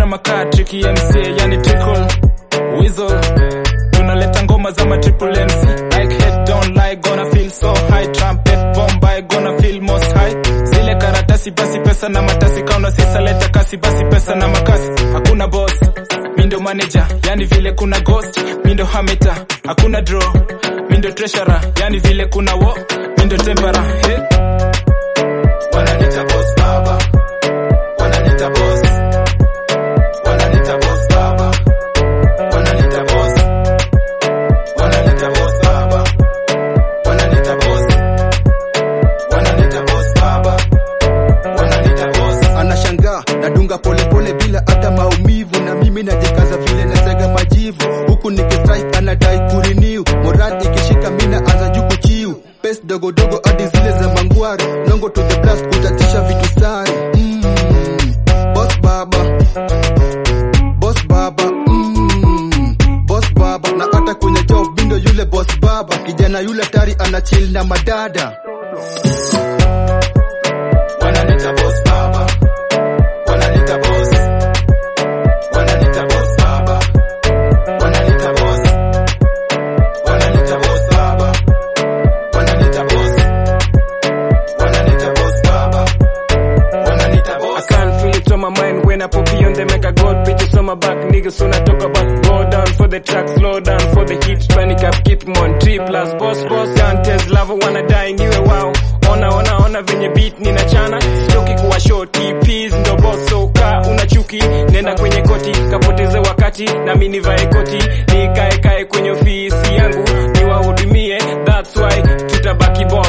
drama kaa triki mca yani trickle weasel tunaleta ngoma za matriple mc like head don't lie gonna feel so high trumpet bomba gonna feel most high zile karatasi basi pesa na matasi kauna sisa leta kasi basi pesa na makasi hakuna boss mindo manager yani vile kuna ghost mindo hameta hakuna draw mindo treasurer yani vile kuna wo mindo tempera hey. wananita boss baba wananita boss wananita boss baba wananita boss wananita boss baba wananita boss wananita boss baba wananita boss anashangaa nadunga polepole bila hata maumivu na mimi najikaza vile nasega majivu huku nikistrike anadai kuriniu morad ikishika mina anza juku chiu pes dogodogo hadi zile za mangwari nongo to the blast kutatisha vitu sari mm. boss baba boss baba mm. boss baba na hata kwenye job bindo yule boss baba kijana yule tari anachil na madada wananita boss baba wananita boss wananita boss baba wananita boss wananita boss baba wananita boss wananita boss baba wananita boss I can't feel it on my mind when I pop on the make a god bitches on my back niggas soon I talk about go down for the track slow down for the hits panic up keep 'em on three plus boss boss Dantes love wanna die niwe wow ona ona ona venye beat nina chana stoki kuwa shoti peas ndo boss so ka una chuki nenda kwenye koti kapoteze wakati na mimi nivae koti nikae kae kwenye ofisi yangu niwahudumie that's why tutabaki boss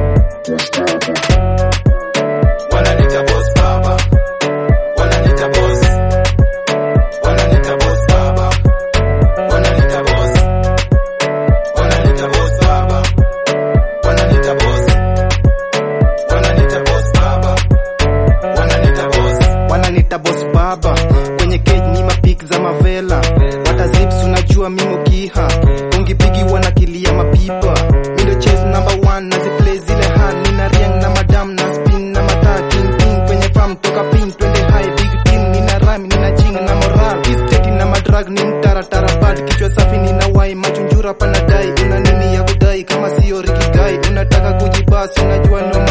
wananita boss baba wananita boss wananita boss baba wananita boss wananita boss baba wananita boss wananita boss baba wananita boss wananita boss baba kwenye cage ni mapik za mavela wata zips unajua mimo kiha ungipigi wanakilia mapipa mindo chase number one naziplay zile han nina riang na madam na spin na mata king king kwenye farm toka pin twende high big team nina rhyme nina ching na moral isteti na madrag ni mtaratara bad kichwa safi nina wai machunjura panadai una nini ya kudai kama sio rikigai unataka kujibasi unajua no